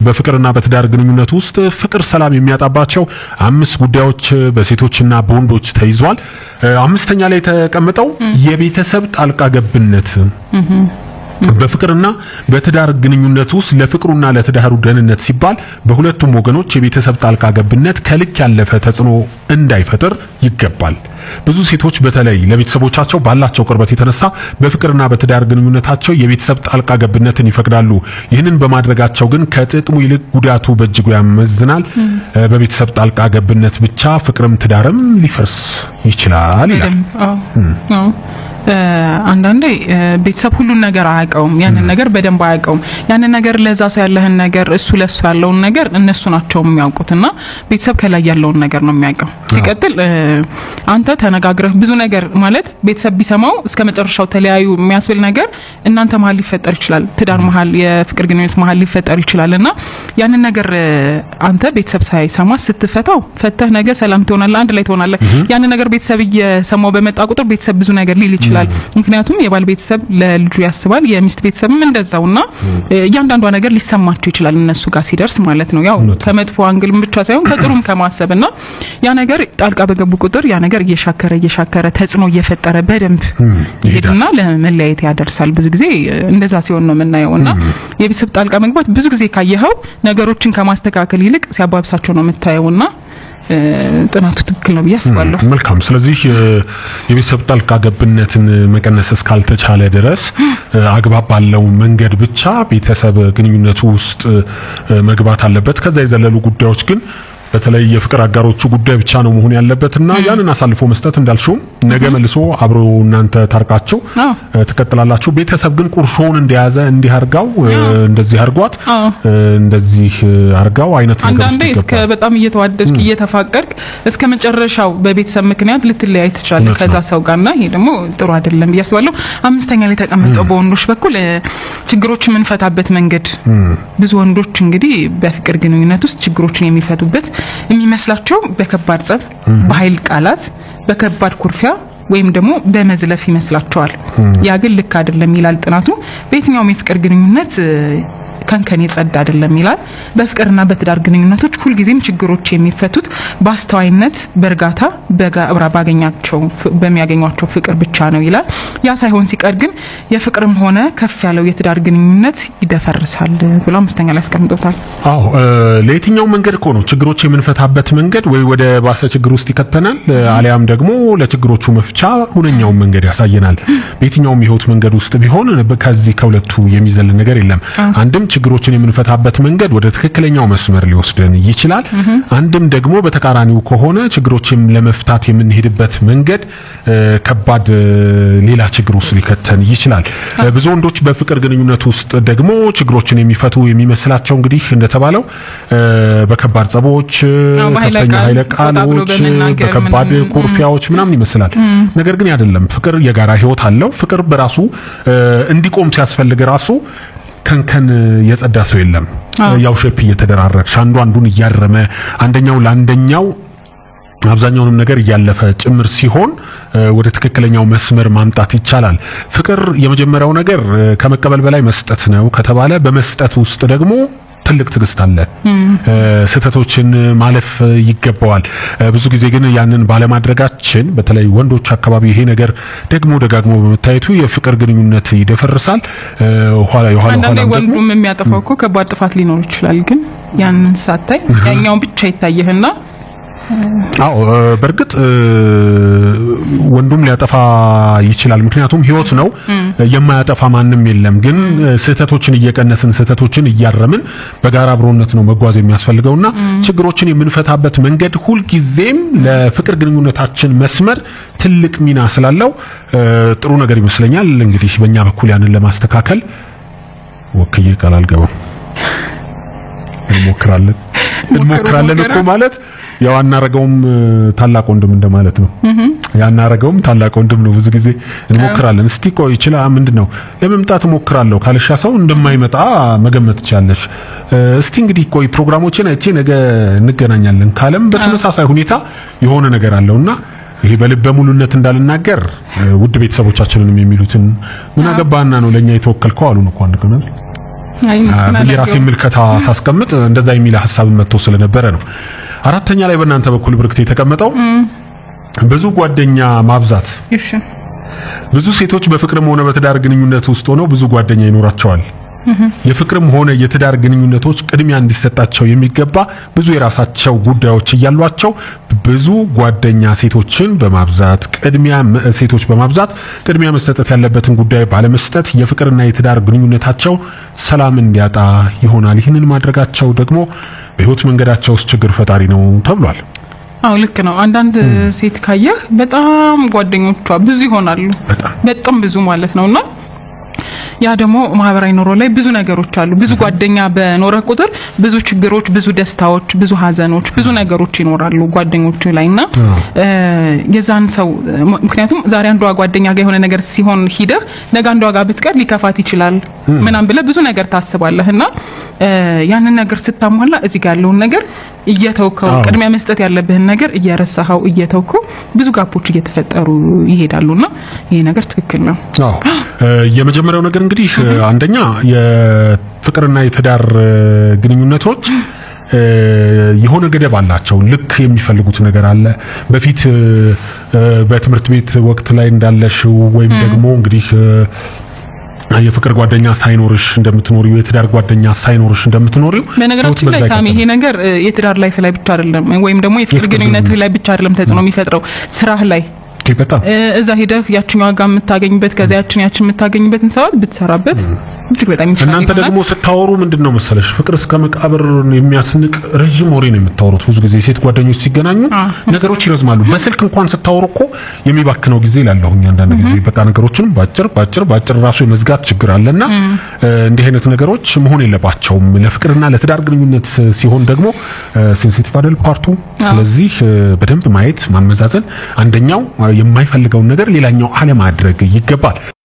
በፍቅርና በትዳር ግንኙነት ውስጥ ፍቅር ሰላም የሚያጣባቸው አምስት ጉዳዮች በሴቶችና በወንዶች ተይዟል። አምስተኛ ላይ የተቀመጠው የቤተሰብ ጣልቃ ገብነት በፍቅርና በትዳር ግንኙነት ውስጥ ለፍቅሩና ለትዳሩ ደህንነት ሲባል በሁለቱም ወገኖች የቤተሰብ ጣልቃ ገብነት ከልክ ያለፈ ተጽዕኖ እንዳይፈጥር ይገባል። ብዙ ሴቶች በተለይ ለቤተሰቦቻቸው ባላቸው ቅርበት የተነሳ በፍቅርና በትዳር ግንኙነታቸው የቤተሰብ ጣልቃ ገብነትን ይፈቅዳሉ። ይህንን በማድረጋቸው ግን ከጥቅሙ ይልቅ ጉዳቱ በእጅጉ ያመዝናል። በቤተሰብ ጣልቃ ገብነት ብቻ ፍቅርም ትዳርም ሊፈርስ ይችላል ይላል። አንዳንዴ ቤተሰብ ሁሉን ነገር አያውቀውም። ያንን ነገር በደንብ አያውቀውም። ያንን ነገር ለዛ ሰው ያለህን ነገር እሱ ለሱ ያለውን ነገር እነሱ ናቸው የሚያውቁት እና ቤተሰብ ከላይ ያለውን ነገር ነው የሚያውቀው። ሲቀጥል አንተ ተነጋግረህ ብዙ ነገር ማለት ቤተሰብ ቢሰማው እስከ መጨረሻው ተለያዩ የሚያስብል ነገር እናንተ መሀል ሊፈጠር ይችላል። ትዳር መሀል፣ የፍቅር ግንኙነት መሀል ሊፈጠር ይችላል እና ያንን ነገር አንተ ቤተሰብ ሳይሰማ ስትፈታው ፈተህ ነገ ሰላም ትሆናለህ፣ አንድ ላይ ትሆናለህ። ያንን ነገር ቤተሰብ እየሰማው በመጣ ቁጥር ቤተሰብ ብዙ ነገር ሊል ይችላል ይችላል። ምክንያቱም የባል ቤተሰብ ለልጁ ያስባል፣ የሚስት ቤተሰብም እንደዛውና እያንዳንዷ ነገር ሊሰማቸው ይችላል እነሱ ጋር ሲደርስ ማለት ነው። ያው ከመጥፎ አንግልም ብቻ ሳይሆን ከጥሩም ከማሰብና ያ ነገር ጣልቃ በገቡ ቁጥር ያ ነገር እየሻከረ እየሻከረ ተጽዕኖ እየፈጠረ በደንብ ይሄድና ለመለያየት ያደርሳል። ብዙ ጊዜ እንደዛ ሲሆን ነው የምናየው እና የቤተሰብ ጣልቃ መግባት ብዙ ጊዜ ካየኸው ነገሮችን ከማስተካከል ይልቅ ሲያባብሳቸው ነው የምታየውና ጥናቱ ትክክል ነው ብዬ አስባለሁ። መልካም። ስለዚህ የቤተሰብ ጣልቃ ገብነትን መቀነስ እስካልተቻለ ድረስ አግባብ ባለው መንገድ ብቻ ቤተሰብ ግንኙነቱ ውስጥ መግባት አለበት። ከዛ የዘለሉ ጉዳዮች ግን በተለይ የፍቅር አጋሮቹ ጉዳይ ብቻ ነው መሆን ያለበትና ያንን አሳልፎ መስጠት እንዳልሽውም ነገ መልሶ አብሮ እናንተ ታርቃችሁ ትቀጥላላችሁ። ቤተሰብ ግን ቁርሾውን እንደያዘ እንዲህ አርጋው እንደዚህ አርጓት እንደዚህ አርጋው አይነት ነገር አንዳንዴ እስከ በጣም እየተዋደድክ እየተፋቀርክ እስከ መጨረሻው በቤተሰብ ምክንያት ልትለያይ ትችላለህ ከዛ ሰው ጋርና ይሄ ደግሞ ጥሩ አይደለም ብዬ አስባለሁ። አምስተኛ ላይ ተቀምጠው በወንዶች በኩል ችግሮችን የምንፈታበት መንገድ ብዙ ወንዶች እንግዲህ በፍቅር ግንኙነት ውስጥ ችግሮችን የሚፈቱበት የሚመስላቸው በከባድ ጸብ፣ በኃይል ቃላት፣ በከባድ ኩርፊያ ወይም ደግሞ በመዝለፍ ይመስላቸዋል። ያ ግን ልክ አይደለም ይላል ጥናቱ። በየትኛውም የፍቅር ግንኙነት ከንከን የጸዳ አይደለም ይላል። በፍቅርና በትዳር ግንኙነቶች ሁልጊዜም ችግሮች የሚፈቱት በአስተዋይነት፣ በእርጋታ በጋብራ ባገኛቸው በሚያገኟቸው ፍቅር ብቻ ነው ይላል። ያ ሳይሆን ሲቀር ግን የፍቅርም ሆነ ከፍ ያለው የትዳር ግንኙነት ይደፈርሳል ብሎ አምስተኛ ላይ ያስቀምጦታል። አዎ ለየትኛው መንገድ እኮ ነው ችግሮች የምንፈታበት መንገድ ወይ ወደ ባሰ ችግር ውስጥ ይከተናል፣ አሊያም ደግሞ ለችግሮቹ መፍቻ ሁነኛውን መንገድ ያሳየናል። በየትኛውም የህይወት መንገድ ውስጥ ቢሆን ከዚህ ከሁለቱ የሚዘል ነገር የለም። አንድም ችግሮችን የምንፈታበት መንገድ ወደ ትክክለኛው መስመር ሊወስደን ይችላል። አንድም ደግሞ በተቃራኒው ከሆነ ችግሮችን ለመፍታት የምንሄድበት መንገድ ከባድ ሌላ ችግር ውስጥ ሊከተን ይችላል። ብዙ ወንዶች በፍቅር ግንኙነት ውስጥ ደግሞ ችግሮችን የሚፈቱ የሚመስላቸው እንግዲህ እንደተባለው በከባድ ጸቦች፣ ከፍተኛ ኃይለ ቃሎች፣ በከባድ ኩርፊያዎች ምናምን ይመስላል። ነገር ግን አይደለም። ፍቅር የጋራ ህይወት አለው። ፍቅር በራሱ እንዲቆም ሲያስፈልግ ራሱ ከንከን የጸዳ ሰው የለም። ያው ሼፕ እየተደራረግሽ አንዱ አንዱን እያረመ አንደኛው ለአንደኛው አብዛኛውንም ነገር እያለፈ ጭምር ሲሆን ወደ ትክክለኛው መስመር ማምጣት ይቻላል። ፍቅር የመጀመሪያው ነገር ከመቀበል በላይ መስጠት ነው ከተባለ በመስጠት ውስጥ ደግሞ ትልቅ ትዕግስት አለ። ስህተቶችን ማለፍ ይገባዋል። ብዙ ጊዜ ግን ያንን ባለማድረጋችን በተለይ ወንዶች አካባቢ ይሄ ነገር ደግሞ ደጋግሞ በመታየቱ የፍቅር ግንኙነት ይደፈርሳል። ኋላ የኋላ አንዳንዴ ወንዱም የሚያጠፋው እኮ ከባድ ጥፋት ሊኖር ይችላል። ግን ያንን ሳታይ ያኛውን ብቻ ይታየህና አዎ በእርግጥ ወንዱም ሊያጠፋ ይችላል። ምክንያቱም ህይወት ነው፣ የማያጠፋ ማንም የለም። ግን ስህተቶችን እየቀነስን ስህተቶችን እያረምን በጋራ አብሮነት ነው መጓዝ የሚያስፈልገውና ችግሮችን የምንፈታበት መንገድ ሁልጊዜም ለፍቅር ግንኙነታችን መስመር ትልቅ ሚና ስላለው ጥሩ ነገር ይመስለኛል። እንግዲህ በእኛ በኩል ያንን ለማስተካከል ወክዬ ቃል አልገባም። እንሞክራለን እንሞክራለን እኮ ማለት ያው አናረገውም ታላቅ ወንድም እንደማለት ነው። ያናረገውም ታላቅ ወንድም ነው። ብዙ ጊዜ እንሞክራለን። እስቲ ቆይ ይችላል ምንድነው ለመምጣት እሞክራለሁ ካልሻ ሰው እንደማይመጣ መገመት ትቻለሽ። እስቲ እንግዲህ ቆይ ፕሮግራሞችን አይቼ ነገ እንገናኛለን ካለም በተመሳሳይ ሁኔታ የሆነ ነገር አለውና ይሄ በልበ ሙሉነት እንዳልናገር ውድ ቤተሰቦቻችንንም የሚሉትን ምን አገባና ነው ለኛ የተወከልከው አሉን እኮ አንድ ቀን አይ እነሱን ብዬ ራሴ አላየሁም። ምልከታ ሳስቀምጥ እንደዛ የሚል ሀሳብ መጥቶ ስለነበረ ነው። አራተኛ ላይ በእናንተ በኩል ብርክት የተቀመጠው ብዙ ጓደኛ ማብዛት። እሺ ብዙ ሴቶች በፍቅርም ሆነ በትዳር ግንኙነት ውስጥ ሆነው ብዙ ጓደኛ ይኖራቸዋል። የፍቅርም ሆነ የትዳር ግንኙነቶች ቅድሚያ እንዲሰጣቸው የሚገባ ብዙ የራሳቸው ጉዳዮች እያሏቸው ብዙ ጓደኛ ሴቶችን በማብዛት ቅድሚያ መ- ሴቶች በማብዛት ቅድሚያ መሰጠት ያለበትን ጉዳይ ባለመስጠት የፍቅርና የትዳር ግንኙነታቸው ሰላም እንዲያጣ ይሆናል። ይህንን ማድረጋቸው ደግሞ በሕይወት መንገዳቸው ውስጥ ችግር ፈጣሪ ነው ተብሏል። አዎ ልክ ነው። አንዳንድ ሴት ካየህ በጣም ጓደኞቿ ብዙ ይሆናሉ። በጣም በጣም ብዙ ማለት ነውና ያ ደግሞ ማህበራዊ ኑሮ ላይ ብዙ ነገሮች አሉ። ብዙ ጓደኛ በኖረ ቁጥር ብዙ ችግሮች፣ ብዙ ደስታዎች፣ ብዙ ሀዘኖች፣ ብዙ ነገሮች ይኖራሉ ጓደኞች ላይ እና እ የዛን ሰው ምክንያቱም ዛሬ አንዷ ጓደኛ ጋር የሆነ ነገር ሲሆን ሂደህ ነገ አንዷ ጋር ብትቀር ሊከፋት ይችላል ምናምን ብለህ ብዙ ነገር ታስባለህ እና እ ያንን ነገር ስታሟላ እዚህ ጋር ያለውን ነገር እየተውከው አዎ። ቅድሚያ መስጠት ያለብህን ነገር እየረሳኸው እየተውከው ብዙ ጋፖች እየተፈጠሩ ይሄዳሉና ይሄ ነገር ትክክል ነው። አዎ እ የመጀመሪያው ነገር እንግዲህ እ አንደኛ የፍቅርና የትዳር እ ግንኙነቶች እ የሆነ ገደብ አላቸው። ልክ የሚፈልጉት ነገር አለ። በፊት እ እ በትምህርት ቤት ወቅት ላይ እንዳለሽው ወይም ደግሞ እንግዲህ እ የፍቅር ጓደኛ ሳይኖርሽ እንደምትኖሪው የትዳር ጓደኛ ሳይኖርሽ እንደምትኖሪው በነገራችን ላይ ህይወት በዛ ሳሚ ይሄ ይቀጥላል። ነገር እ የትዳር ላይፍ ላይ ብቻ አይደለም ወይም ደግሞ የፍቅር የፍቅር ግንኙነትህ ላይ ብቻ አይደለም ተጽዕኖ የሚፈጥረው ስራህ ላይ ኦኬ፣ በጣም እ እዛ ሄደህ ያችኛዋ ጋር የምታገኝበት ከዛ ያችን ያችን የምታገኝበትን ሰዓት ብትሰራበት እጅግ በጣም ይሻላል እናንተ ይሆናል። ደግሞ ስታወሩ ምንድን ነው መሰለሽ ፍቅር እስከ መቃብር የሚያስንቅ ረዥም ወሬ ነው የምታወሩት። ብዙ ጊዜ ሴት ጓደኞች ሲገናኙ አ። ነገሮች ይረዝማሉ። በስልክ እንኳን ስታወሩ እኮ የሚባክነው ጊዜ ላለሁኝ አንዳንድ ጊዜ በቃ ነገሮችን ባጭር ባጭር ባጭር ራሱ የመዝጋት ችግር አለና እ እንዲህ አይነት ነገሮች መሆን የለባቸውም። ለፍቅርና ለትዳር ግንኙነት ሲሆን ደግሞ ሴንሲቲቭ አይደል ፓርቱ። ስለዚህ እ በደንብ ማየት ማመዛዘን፣ አንደኛው እ የማይፈልገውን ነገር ሌላኛው አለማድረግ ይገባል።